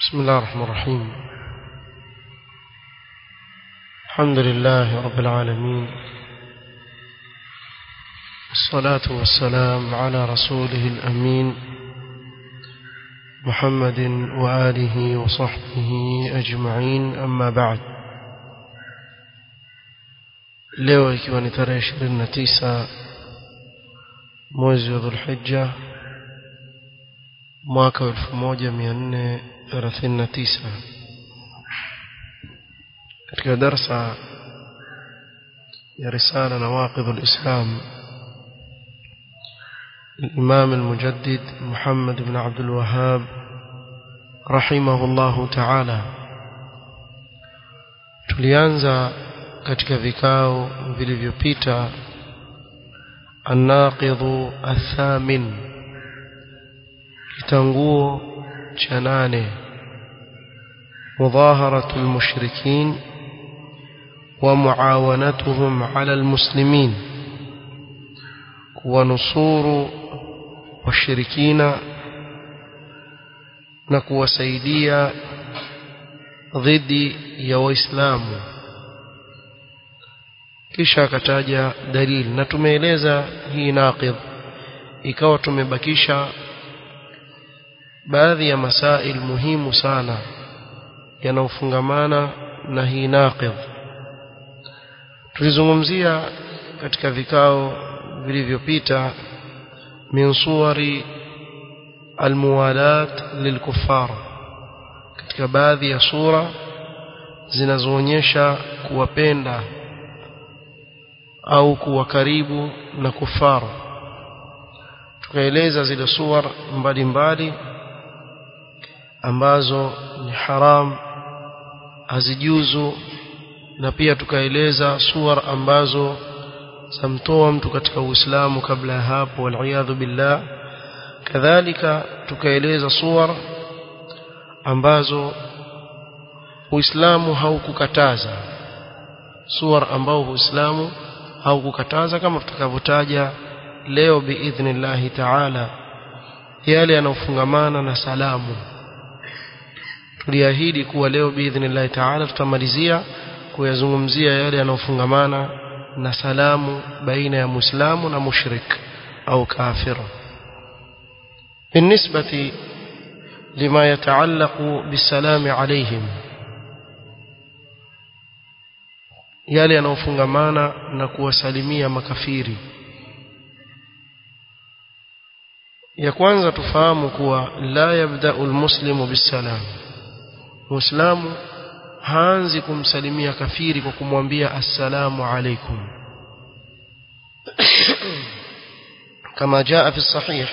بسم الله الرحمن الرحيم الحمد لله رب العالمين الصلاة والسلام على رسوله الأمين محمد وآله وصحبه أجمعين أما بعد leo ikiwa ni tarehe ishirini na tisa mwezi wa dhulhija mwaka wa elfu moja mia nne thelathini na tisa katika darsa ya risala nawaqidh lislam الإمام المجدد محمد بن عبد الوهاب رحمه الله تعالى tulianza katika vikao vilivyopita الناقض الثامن kitanguo cha nane مظاهرة المشركين ومعاونتهم على المسلمين ونصور washirikina na kuwasaidia dhidi ya waislamu kisha akataja dalili na tumeeleza hii naqidh ikawa tumebakisha baadhi ya masail muhimu sana yanayofungamana na hii naqidh tulizungumzia katika vikao vilivyopita من صور الموالاة للكفار katika baadhi ya sura zinazoonyesha kuwapenda au kuwa karibu na kufaru tukaeleza zile suwar mbalimbali ambazo ni haram hazijuzu na pia tukaeleza suwar ambazo zamtoa mtu katika uislamu kabla ya hapo waliyadhu billah kadhalika tukaeleza suwar ambazo uislamu haukukataza suwar ambao uislamu haukukataza kama tutakavyotaja leo biidhnillahi taala yale yanayofungamana na salamu tuliahidi kuwa leo biidhnillahi taala tutamalizia kuyazungumzia yale yanayofungamana na salamu baina ya muislamu na mushrik au kafir بالنسبة لما يتعلق بالسلام عليهم yale yanayofungamana na kuwasalimia makafiri ya kwanza tufahamu kuwa la yabda'u almuslimu bisalam muislamu haanzi kumsalimia kafiri kwa kumwambia assalamu alaikum kama jaa fi sahih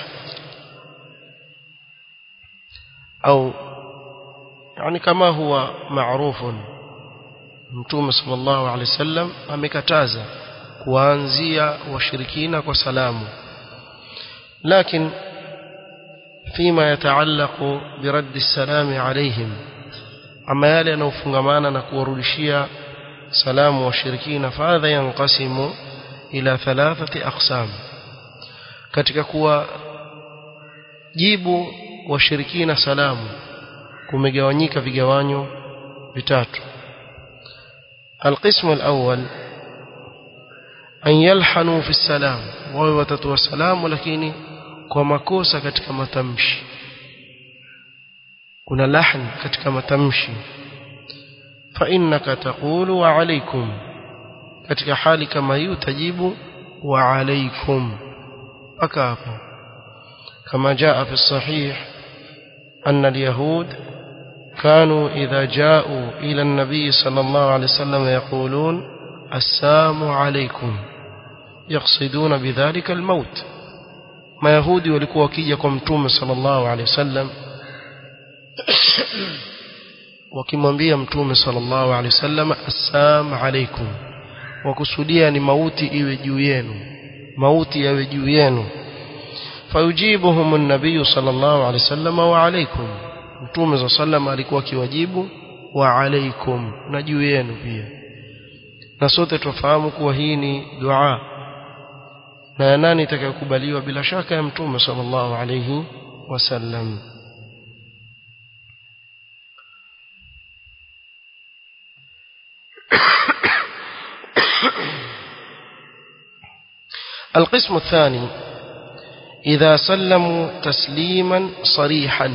au yani kama huwa maarufu mtume sallallahu alaihi wasallam amekataza kuanzia washirikina kwa salamu lakini فيما يتعلق برد السلام عليهم ama yale yanayofungamana na kuwarudishia salamu washirikina fadha yanqasimu ila thalathati aqsam katika kuwa jibu washirikina salamu kumegawanyika vigawanyo vitatu القسم الأول أن يلحنوا في السلام وهو وتتوى السلام لكن كما كوسا katika matamshi kuna lahn katika matamshi fa innaka taqulu wa alaykum katika hali kama hiyo utajibu wa alaykum paka hapo kama jaa fi sahih anna alyahud كانوا إذا جاءوا إلى النبي صلى الله عليه وسلم يقولون السلام عليكم يقصدون بذلك الموت ما يهودي walikuwa wakija kwa mtume sallallahu alaihi wasallam wakimwambia mtume sallallahu alaihi wasallam assalamu alaikum wakusudia ni mauti iwe juu yenu mauti yawe juu yenu fayujibuhum an-nabiy sallallahu alaihi wasallam wa alaikum mtume sallallahu alaihi alikuwa akiwajibu wa alaikum na juu yenu pia na sote tufahamu kuwa hii ni dua na ya nani itakayokubaliwa bila shaka ya mtume sallallahu alaihi wasallam القسم الثاني إذا سلموا تسليما صريحا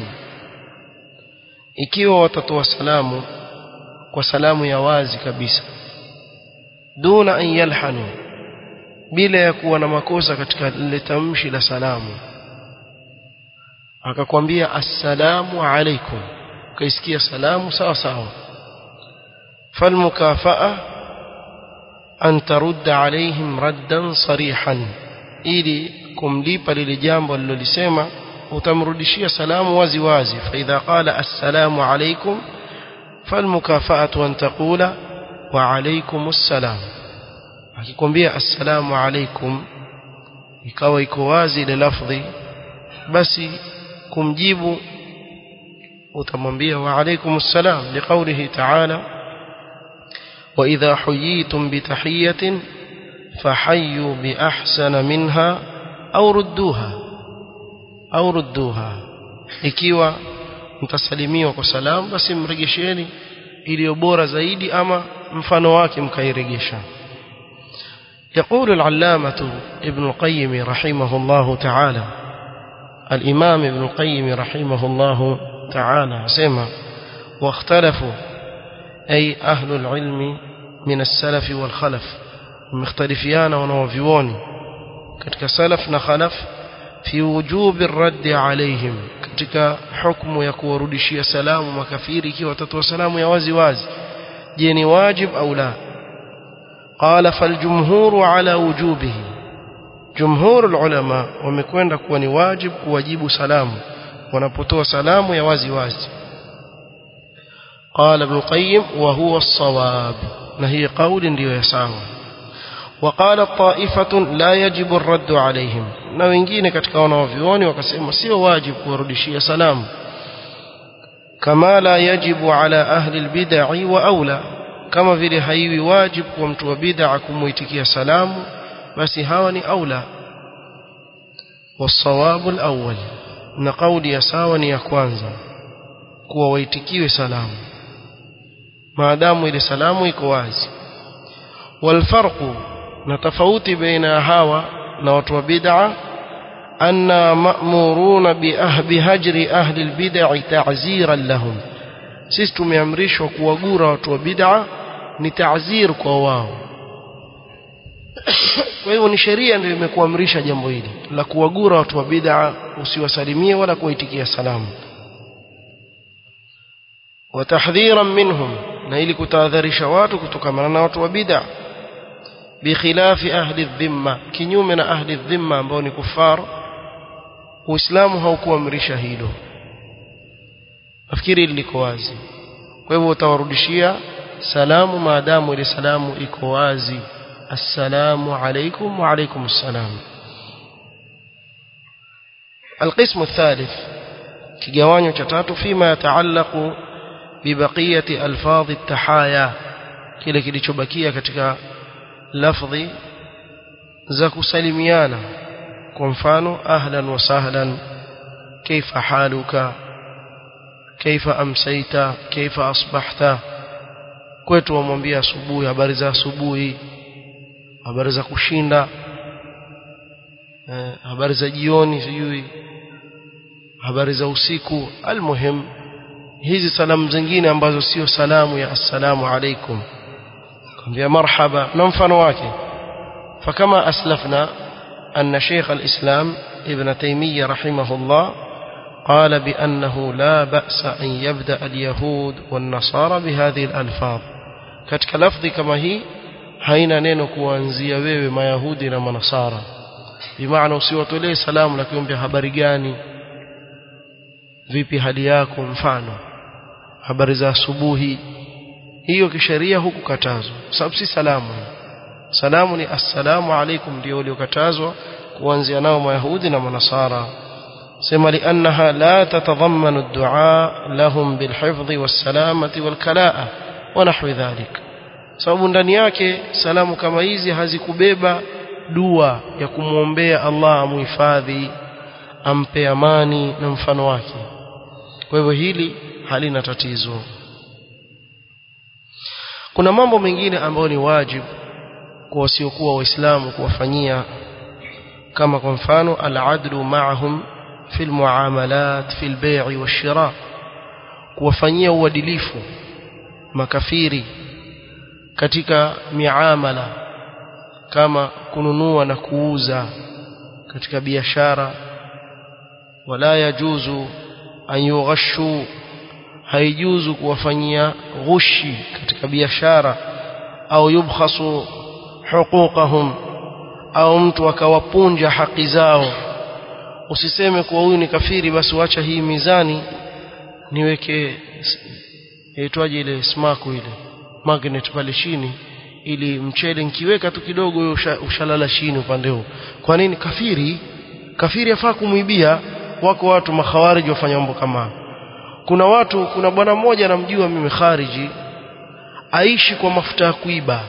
ikiwa watatoa salamu kwa salamu ya wazi kabisa duna an yalhanu bila ya kuwa na makosa katika lile tamshi la salamu akakwambia assalamu alaikum ukaisikia salamu sawa sawa falmukafaa an tarudda alaihim raddan sarihan ili kumlipa lile jambo alilolisema utamrudishia salamu wazi wazi faidha qala assalamu alaikum falmukafaatu an taqula wa alaikum assalam akikwambia assalamu alaikum ikawa iko wazi ile lafdhi basi kumjibu utamwambia wa alaikum assalam liqaulihi ta'ala wa idha huyitum bitahiyatin fahayyu bi ahsana minha au rudduha au rudduha ikiwa mtasalimiwa kwa salamu basi mregesheni iliyo bora zaidi ama mfano wake mkairegesha يقول العلامة ابن القيم رحمه الله تعالى الإمام ابن القيم رحمه الله تعالى سمع واختلفوا أي أهل العلم من السلف والخلف مختلفيان ونوفيون كتك سلف نخلف في وجوب الرد عليهم كتك حكم يكون ردشي سلام مكفيرك وتتوى سلام يوازي وازي جيني واجب أو لا قال فالجمهور على وجوبه جمهور العلماء wamekwenda kuwa ni wajib kuwajibu salamu wanapotoa salamu ya wazi wazi قال ابن القيم وهو الصواب نهي قول ndio ya sawa وقال طائفة لا يجب الرد عليهم na wengine katika wanaovioni wakasema sio wajib kuwarudishia salamu kama la yajibu ala ahli albid'i wa aula kama vile haiwi wajib kwa mtu wa bid'a kumuitikia salamu basi hawa ni aula wasawabu alawwal na kauli ya sawa ni ya kwanza kuwa waitikiwe salamu maadamu ile salamu iko wazi walfarqu na tofauti baina hawa na watu wa bid'a anna ma'muruna bi hajri ahli albid'i ta'ziran lahum sisi tumeamrishwa kuwagura watu wa bid'a ni ta'zir kwa wao kwa hivyo ni sheria ndio imekuamrisha jambo hili la kuwagura watu wa bid'a usiwasalimie wala kuwaitikia salamu watahdhiran minhum na ili kutahadharisha watu kutokana na watu wa bid'a bikhilafi ahli dhimma kinyume na ahli dhimma ambao ni kufar uislamu haukuamrisha hilo nafikiri liko wazi kwa hivyo utawarudishia salamu maadamu ile salamu iko wazi assalamu alaikum wa alaikum assalam القسم الثالث kigawanyo cha tatu fima yataallaqu bibaqiyati alfadhi tahaya kile kilichobakia katika lafdhi za kusalimiana kwa mfano ahlan wa sahlan kaifa haluka kaifa amsaita kaifa asbahta kwetu wamwambia asubuhi habari za asubuhi habari za kushinda eh, habari za jioni sijui habari za usiku almuhim hizi salamu zingine ambazo sio salamu ya assalamu alaikum kwambia marhaba na mfano wake fakama aslafna أن شيخ الإسلام ابن تيمية رحمه الله قال بأنه لا بأس أن يبدأ اليهود والنصارى بهذه الألفاظ katika lafdhi kama hii haina neno kuanzia wewe mayahudi na manasara bimaana usiwatolee salamu na kuombea habari gani vipi hali yako mfano habari za asubuhi hiyo kisheria hukukatazwa sababu si salamu salamu ni assalamu alaikum ndio uliokatazwa kuanzia nao mayahudi na manasara sema liannaha la tatadhammanu ad-du'a lahum bilhifdhi was-salamati wal-kalaa wa nahwi dhalik sababu ndani yake salamu kama hizi hazikubeba dua ya kumwombea Allah amuhifadhi ampe amani na mfano wake kwa hivyo hili halina tatizo kuna mambo mengine ambayo ni wajibu kwa wasiokuwa waislamu kuwafanyia kama kwa mfano al-adlu ma'ahum fi al-muamalat fi al-bay' wash-shira kuwafanyia uadilifu makafiri katika miamala kama kununua na kuuza katika biashara wala yajuzu an yughashu haijuzu kuwafanyia ghushi katika biashara au yubkhasu huquqahum au mtu akawapunja haki zao usiseme kuwa huyu ni kafiri basi wacha hii mizani niweke yaitwaje ile smaku ile magnet pale chini ili mchele nikiweka tu kidogo wewe usha, ushalala chini upande huu kwa nini kafiri kafiri afaa kumwibia wako watu makhawariji wafanya mambo kama kuna watu kuna bwana mmoja namjua mimi khariji aishi kwa mafuta ya kuiba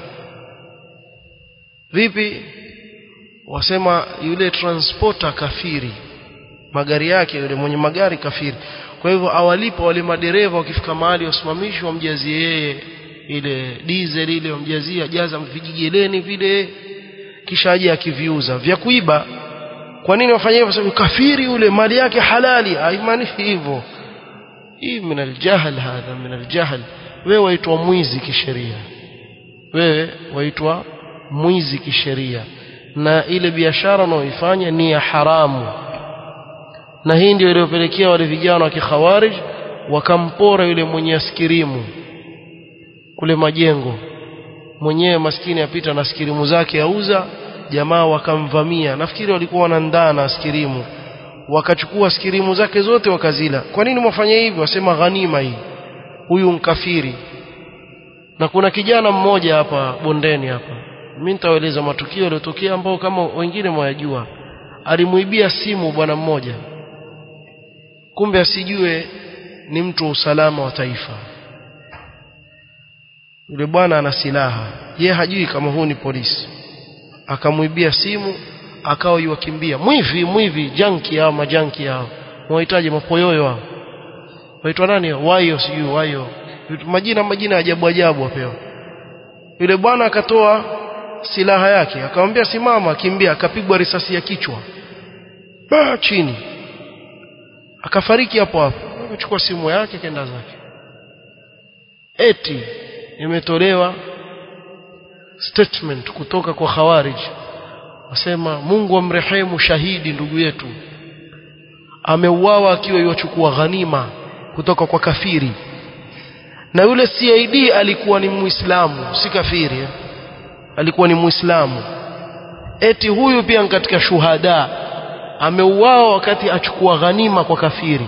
vipi wasema yule transporter kafiri magari yake yule mwenye magari kafiri kwa hivyo awalipa wale madereva wakifika mahali wasimamishwe wamjazie yeye ile diesel ile wamjazia jaza vijigeleni vile kisha aje akiviuza vya kuiba kwa nini wafanye hivyo sababu kafiri yule mali yake halali haimaanishi hivyo hii min aljahl hadha min aljahl wewe waitwa mwizi kisheria wewe waitwa mwizi kisheria na ile biashara unaoifanya ni ya haramu na hii ndio iliyopelekea wale vijana wa kikhawarij wakampora yule mwenye askirimu kule majengo mwenyewe maskini apita na askirimu zake auza jamaa wakamvamia nafikiri walikuwa wanandaa na askirimu wakachukua askirimu zake zote wakazila kwa nini mwafanya hivi wasema ghanima hii huyu mkafiri na kuna kijana mmoja hapa bondeni hapa mimi nitawaeleza matukio yaliyotokea ambao kama wengine mwayajua alimuibia simu bwana mmoja kumbe asijue ni mtu wa usalama wa taifa yule bwana ana silaha ye hajui kama huu ni polisi akamwibia simu akawa yuwakimbia mwivi mwivi janki hao majanki hao wahitaji mapoyoyo hao waitwa nani wayo sijui wayo majina majina ajabu ajabu wapewa yule bwana akatoa silaha yake akamwambia simama kimbia akapigwa risasi ya kichwa ba chini akafariki hapo hapo akachukua simu yake kenda zake eti imetolewa statement kutoka kwa khawarij wasema Mungu amrehemu shahidi ndugu yetu ameuawa akiwa yuachukua ghanima kutoka kwa kafiri na yule CID alikuwa ni muislamu si kafiri eh? alikuwa ni muislamu eti huyu pia katika shuhada ameuawa wakati achukua ghanima kwa kafiri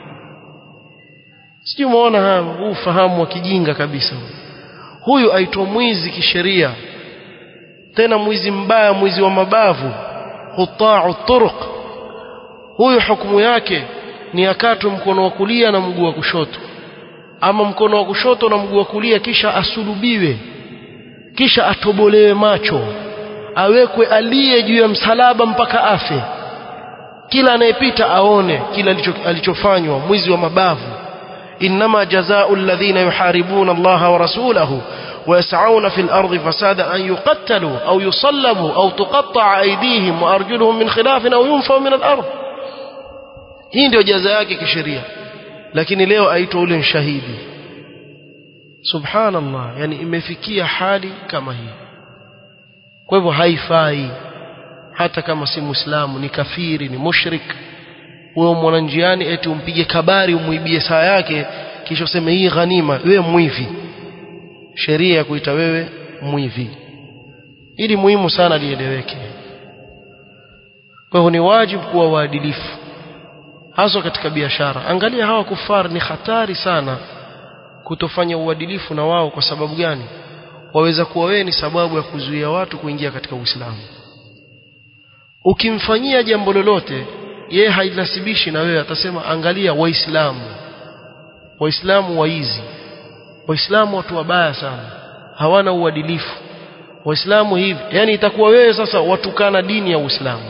sijui umeona huu ufahamu wa kijinga kabisa huyu aitwa mwizi kisheria tena mwizi mbaya mwizi wa mabavu quta'u turuq huyu hukumu yake ni akatwe mkono wa kulia na mguu wa kushoto ama mkono wa kushoto na mguu wa kulia kisha asulubiwe kisha atobolewe macho awekwe aliye juu ya msalaba mpaka afe kila anayepita aone kila alichofanywa mwizi wa mabavu إنما جزاء الذين يحاربون الله ورسوله ويسعون في الأرض فسادا أن يقتلوا أو يصلبوا أو تقطع أيديهم وأرجلهم من خلاف أو ينفوا من الأرض hii ndio jaza yake kisheria lakini leo aitwa ule shahidi subhanallah yani imefikia hali kama hii kwa hivyo haifai hata kama si muislamu ni kafiri ni mushrik wewe mwana njiani eti umpige kabari umuibie saa yake kisha useme hii ghanima wewe mwivi sheria ya kuita wewe mwivi ili muhimu sana lieleweke kwa hivyo ni wajibu kuwa waadilifu hasa katika biashara angalia hawa kufar ni hatari sana kutofanya uadilifu na wao kwa sababu gani waweza kuwa wewe ni sababu ya kuzuia watu kuingia katika Uislamu ukimfanyia jambo lolote yeye hainasibishi na wewe atasema angalia waislamu waislamu waizi waislamu watu wabaya sana hawana uadilifu waislamu hivi yani itakuwa wewe sasa watukana dini ya uislamu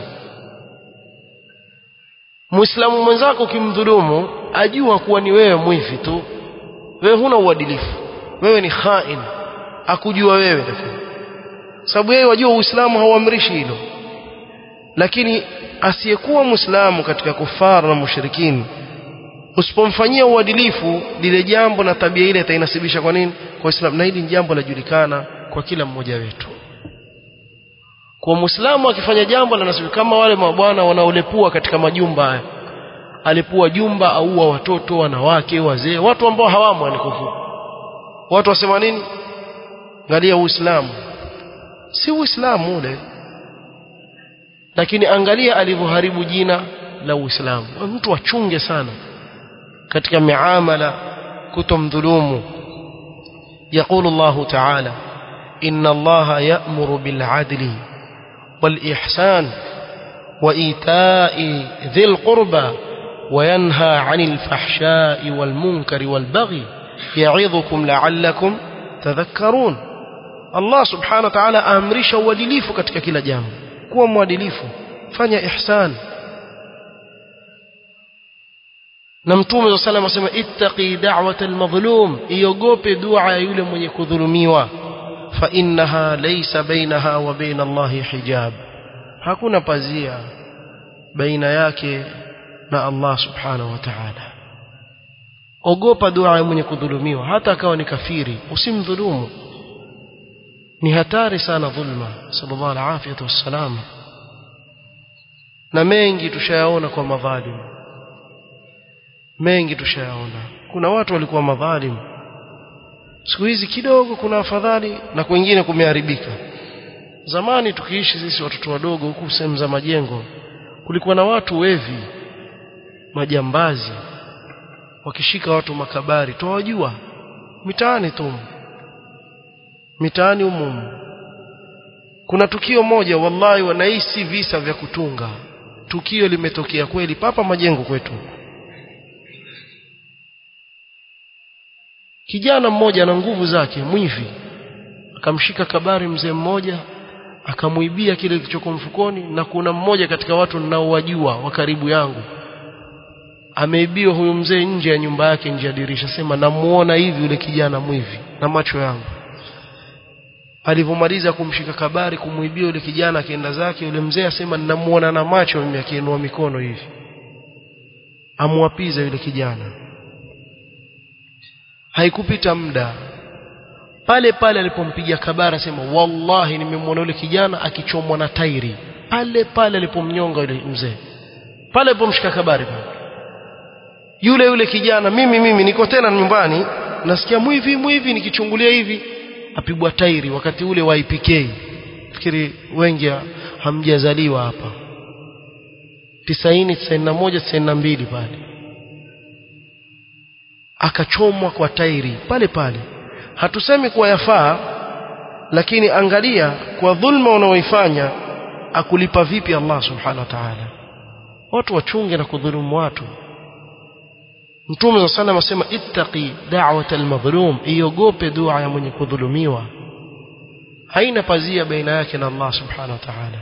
muislamu mwenzako ukimdhulumu ajua kuwa ni wewe mwivi tu wewe huna uadilifu wewe ni khain akujua wewe sababu yeye wajua uislamu hauamrishi hilo lakini asiyekuwa muislamu katika kufara na mushrikini usipomfanyia uadilifu lile jambo na tabia ile itainasibisha kwa nini kwa Uislamu na hili ni jambo lajulikana kwa kila mmoja wetu kwa muislamu akifanya jambo lanasibu kama wale mabwana wanaolepua katika majumba haya alipua jumba aua watoto wanawake wazee watu ambao hawamo alikufu watu wasema nini angalia uislamu si uislamu ule lakini angalia alivyoharibu jina la uislamu mtu achunge sana katika miamala kutomdhulumu يقول الله تعالى إن الله يأمر بالعدل والإحسان وإيتاء ذي القربى وينهى عن الفحشاء والمنكر والبغي يعظكم لعلكم تذكرون الله سبحانه وتعالى أمرش uadilifu katika kila jambo kuwa mwadilifu fanya ihsan na mtume wa sallam asema ittaqi da'wata almadhlum iogope dua ya yule mwenye kudhulumiwa fa innaha laysa bainaha wa baina Allahi hijab hakuna pazia baina yake na Allah subhanahu wa ta'ala ogopa dua ya mwenye kudhulumiwa hata akawa ni kafiri usimdhulumu ni hatari sana dhulma sallallahu alaihi wasallam na mengi tushayaona kwa madhalimu mengi tushayaona kuna watu walikuwa madhalimu siku hizi kidogo kuna afadhali na kwingine kumeharibika zamani tukiishi sisi watoto wadogo huku sehemu za majengo kulikuwa na watu wevi majambazi wakishika watu makabari tuwajua mitaani tu mitaani humu kuna tukio moja wallahi wanahisi visa vya kutunga tukio limetokea kweli papa majengo kwetu kijana mmoja na nguvu zake mwivi akamshika kabari mzee mmoja akamuibia kile kilichoko mfukoni na kuna mmoja katika watu ninaowajua wa karibu yangu ameibiwa huyu mzee nje ya nyumba yake nje ya dirisha sema namuona hivi yule kijana mwivi na macho yangu alivyomaliza kumshika kabari kumuibia yule kijana akienda zake yule mzee asema ninamuona na macho mimi akiinua mikono hivi amwapiza yule kijana haikupita muda pale pale alipompiga kabara sema wallahi nimemwona yule kijana akichomwa na tairi pale pale alipomnyonga yule mzee pale alipomshika kabari pale yule yule kijana mimi mimi niko tena nyumbani nasikia mwivi mwivi nikichungulia hivi apigwa tairi wakati ule wa IPK fikiri wengi hamjazaliwa hapa 90 91 92 pale akachomwa kwa tairi pale pale hatusemi kuwa yafaa lakini angalia kwa dhulma unaoifanya akulipa vipi Allah subhanahu wa ta'ala watu wachunge na kudhulumu watu Mtume wa sallam asema ittaqi da'wata al-madhlum iogope dua ya mwenye kudhulumiwa haina pazia baina yake na Allah subhanahu wa ta'ala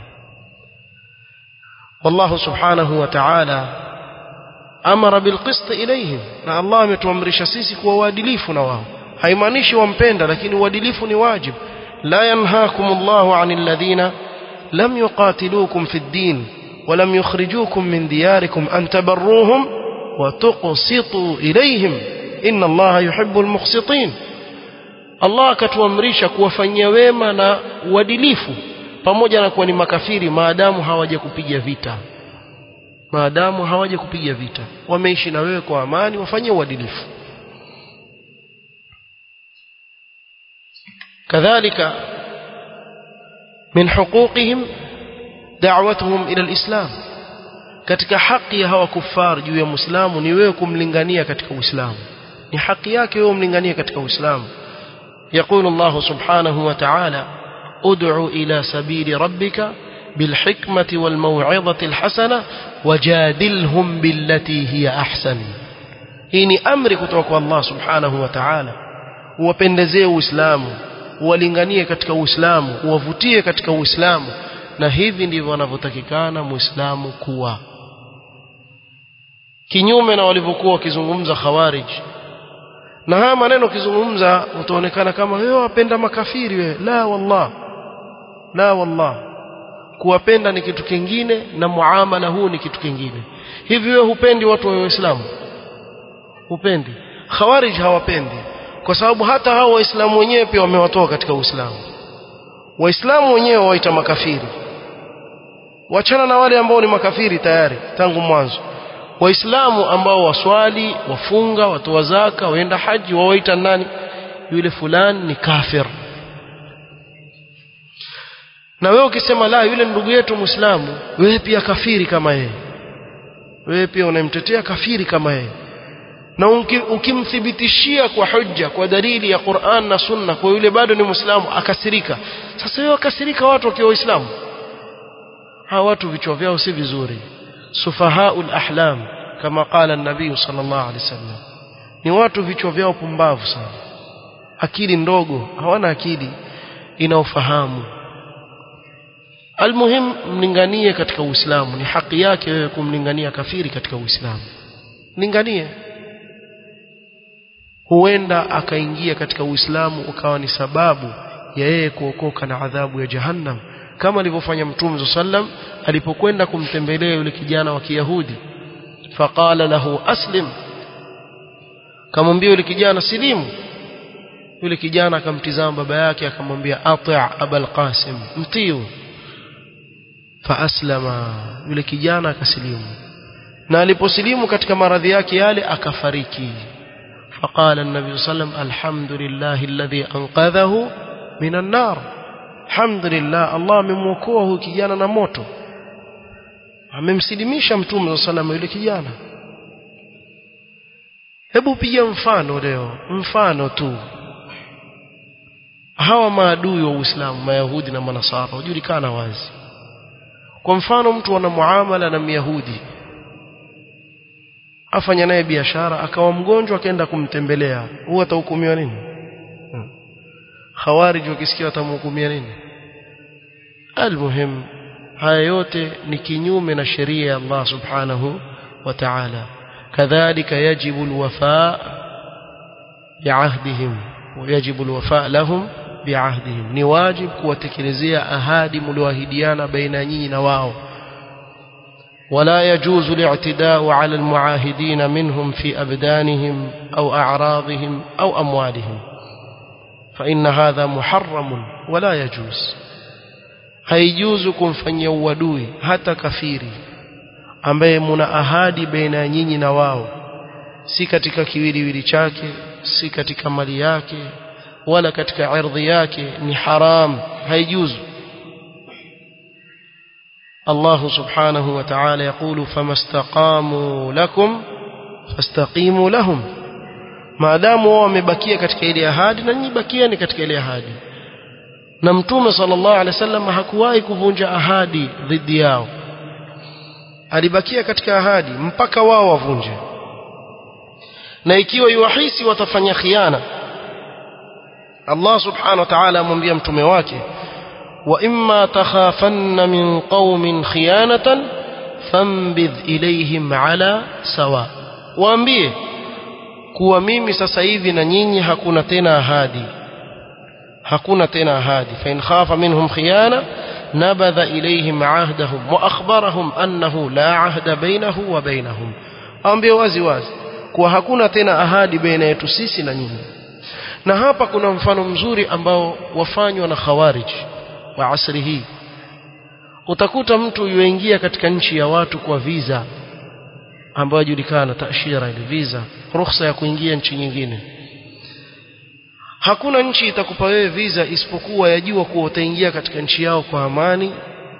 والله سبحانه وتعالى amara bilqist ilayhim na Allah ametuamrisha sisi kuwa waadilifu na wao haimaanishi wampenda lakini uadilifu ni wajib la yanhaakum Allahu 'anil ladhina lam yuqatilukum fid din wa lam yukhrijukum min diyarikum an tabarruhum wa tuqsitu ilayhim inna Allaha yuhibbul muqsitin Allah akatuamrisha kuwafanyia wema na uadilifu pamoja na kuwa ni makafiri maadamu hawaja kupiga vita maadamu hawaja kupiga vita wameishi na wewe kwa amani wafanyie uadilifu kadhalika min huquqihim da'watuhum ila alislam katika haki ya hawa kufar juu ya muislamu ni wewe kumlingania katika uislamu ni haki yake wewe umlinganie katika uislamu يقول الله سبحانه وتعالى ادع إلى سبيل ربك بالحكمة والموعظة الحسنة وجادلهم بالتي هي أحسن هيني أمر كتوك الله سبحانه وتعالى uwapendezee uislamu uwalinganie katika uislamu uwavutie katika uislamu na hivi ndivyo wanavyotakikana muislamu kuwa kinyume na walivyokuwa wakizungumza khawarij na haya maneno ukizungumza utaonekana kama wewe wapenda makafiri wewe la wallah la wallah kuwapenda ni kitu kingine na muamala huu ni kitu kingine hivi wewe hupendi watu wa Uislamu hupendi khawarij hawapendi kwa sababu hata hao waislamu wenyewe pia wamewatoa katika Uislamu waislamu wenyewe waita makafiri wachana na wale ambao ni makafiri tayari tangu mwanzo waislamu ambao waswali wafunga watoa zaka waenda haji wawaita nani yule fulani ni kafir na wewe ukisema la yule ndugu yetu muislamu wewe pia kafiri kama yeye wewe pia unamtetea kafiri kama yeye na ukimthibitishia kwa hujja kwa dalili ya Qur'an na Sunna kwa yule bado ni Muislamu akasirika sasa wewe akasirika watu wakiwa Waislamu hawa watu vichwa vyao si vizuri sufahaul ahlam kama qala an-nabii sallallahu alaihi wasallam ni watu vichwa vyao pumbavu sana akili ndogo hawana akili inaofahamu almuhim mlinganie katika Uislamu ni haki yake wewe kumlingania kafiri katika Uislamu linganie huenda akaingia katika Uislamu ukawa ni sababu ya yeye kuokoka na adhabu ya Jahannam kama alivyofanya Mtume sallam alipokwenda kumtembelea yule kijana wa Kiyahudi faqala lahu aslim kamwambia yule kijana silimu yule kijana akamtizama baba yake akamwambia ati' abul qasim mtiu faaslama yule kijana akasilimu na aliposilimu katika maradhi yake yale akafariki فقال النبي صلى الله عليه وسلم الحمد لله الذي أنقذه من النار الحمد لله الله amemwokoa huyu kijana na moto amemsilimisha mtume صلى الله عليه وسلم yule kijana hebu piga mfano leo mfano tu hawa maadui wa Uislamu mayahudi na manasara hujulikana wazi kwa mfano mtu ana muamala na myahudi afanya naye biashara akawa mgonjwa akaenda kumtembelea huwa atahukumiwa nini hmm. khawarij wakisikia watamhukumia nini almuhim haya yote ni kinyume na sheria ya Allah subhanahu wa ta'ala kadhalika yajibu alwafa biahdihim ويجب الوفاء لهم بعهدهم ni wajib kuwatekelezea ahadi mlioahidiana baina nyinyi na wao ولا يجوز الاعتداء على المعاهدين منهم في أبدانهم أو أعراضهم أو أموالهم فإن هذا محرم ولا يجوز haijuzu kumfanyia uadui hata kafiri ambaye muna ahadi baina ya nyinyi na wao si katika kiwiliwili chake si katika mali yake wala katika ardhi yake ni haram haijuzu الله سبحانه وتعالى يقول فما استقاموا لكم فاستقيموا لهم ما دام wao wamebakia katika ile ahadi na nyinyi bakieni katika ile ahadi na mtume sallallahu alaihi wasallam hakuwahi kuvunja ahadi dhidi yao alibakia katika ahadi mpaka wao wavunje na ikiwa yuhisi watafanya khiana Allah subhanahu wa ta'ala amwambia mtume wake وإما تخافن من قوم خيانة فانبذ إليهم على سواء waambie kuwa mimi sasa hivi na nyinyi hakuna tena ahadi hakuna tena ahadi fa in khafa minhum khiyana nabadha ilayhim ahdahum wa akhbarahum annahu la ahda bainahu wa bainahum waambie wazi wazi kuwa hakuna tena ahadi baina yetu sisi na nyinyi na hapa kuna mfano mzuri ambao wafanywa na khawariji wa asri hii utakuta mtu yuingia katika nchi ya watu kwa visa ambayo yajulikana tashira ile visa ruhusa ya kuingia nchi nyingine hakuna nchi itakupa wewe visa isipokuwa yajua kuwa utaingia katika nchi yao kwa amani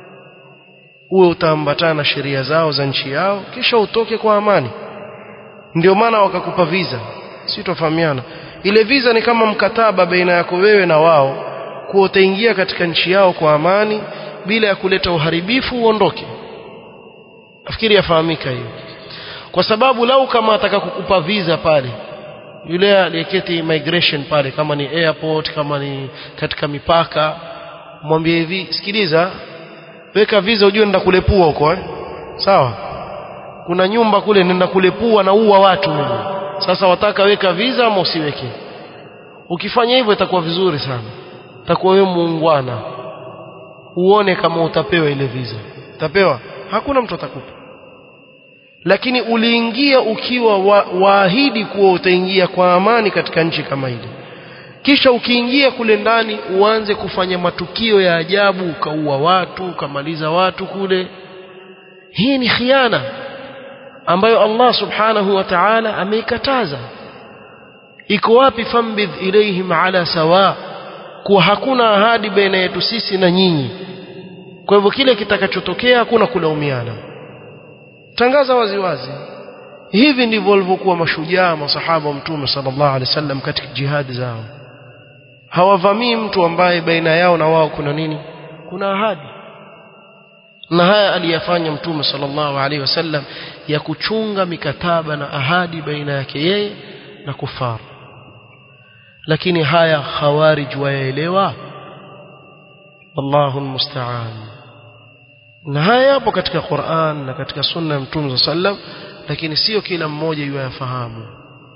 uwe utaambatana na sheria zao za nchi yao kisha utoke kwa amani ndio maana wakakupa visa si tofahamiana ile visa ni kama mkataba baina yako wewe na wao kuwa utaingia katika nchi yao kwa amani bila ya kuleta uharibifu uondoke nafikiri yafahamika hiyo kwa sababu lau kama ataka kukupa visa pale yule aliyeketi migration pale kama ni airport kama ni katika mipaka mwambie hivi sikiliza weka visa ujue nenda kulepua huko eh sawa kuna nyumba kule nenda kulepua na uwa watu mimi sasa wataka weka visa ama usiweke ukifanya hivyo itakuwa vizuri sana utakuwa wewe muungwana uone kama utapewa ile visa utapewa hakuna mtu atakupa lakini uliingia ukiwa wa, waahidi kuwa utaingia kwa amani katika nchi kama ile kisha ukiingia kule ndani uanze kufanya matukio ya ajabu ukaua watu ukamaliza watu kule hii ni khiana ambayo Allah subhanahu wa ta'ala ameikataza iko wapi fambidh ilaihim ala sawa kuwa hakuna ahadi baina yetu sisi na nyinyi kwa hivyo kile kitakachotokea hakuna kulaumiana tangaza waziwazi hivi ndivyo walivyokuwa mashujaa masahaba wa mtume sallallahu alaihi wasallam katika jihadi zao hawavamii mtu ambaye baina yao na wao kuna nini kuna ahadi na haya aliyafanya mtume sallallahu alaihi wasallam ya kuchunga mikataba na ahadi baina yake yeye na kufar lakini haya khawarij wayaelewa wallahu almusta'an na haya yapo katika Qur'an na katika sunna ya mtume sallam lakini sio kila mmoja yuyafahamu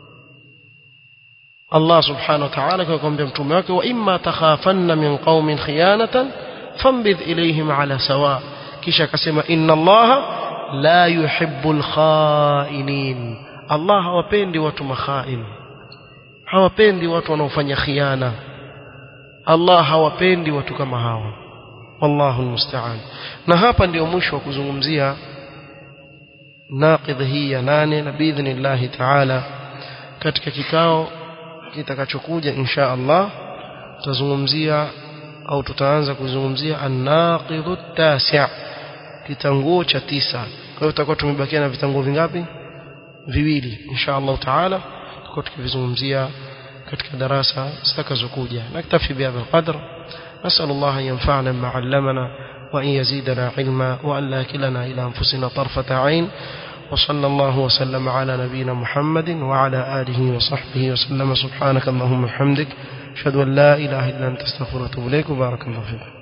Allah subhanahu wa ta'ala akamwambia mtume wake wa imma takhafanna min qaumin khiyanatan fambidh ilayhim ala sawa kisha akasema inna Allah la yuhibbul khainin Allah hawapendi watu makhain hawapendi watu wanaofanya khiana Allah hawapendi watu kama hawa wallahu almusta'an na hapa ndio mwisho wa kuzungumzia naqidh hii ya nane na biidhnillah ta'ala katika kikao kitakachokuja insha Allah tutazungumzia au tutaanza kuzungumzia an-naqidh at-tasi' kitanguo cha tisa kwa hiyo tutakuwa tumebakia na vitanguo vingapi viwili insha Allah taala tutakuwa tukivizungumzia katika darasa zitakazokuja naktafi bihadha alqadr نسأل الله أن ينفعنا بما علمنا وأن يزيدنا علما وأن لا كلنا إلى أنفسنا طرفة عين وصلى الله وسلم على نبينا محمد وعلى آله وصحبه وسلم سبحانك اللهم وبحمدك أشهد أن لا إله إلا أنت استغفرك وأتوب إليك وبارك الله فيك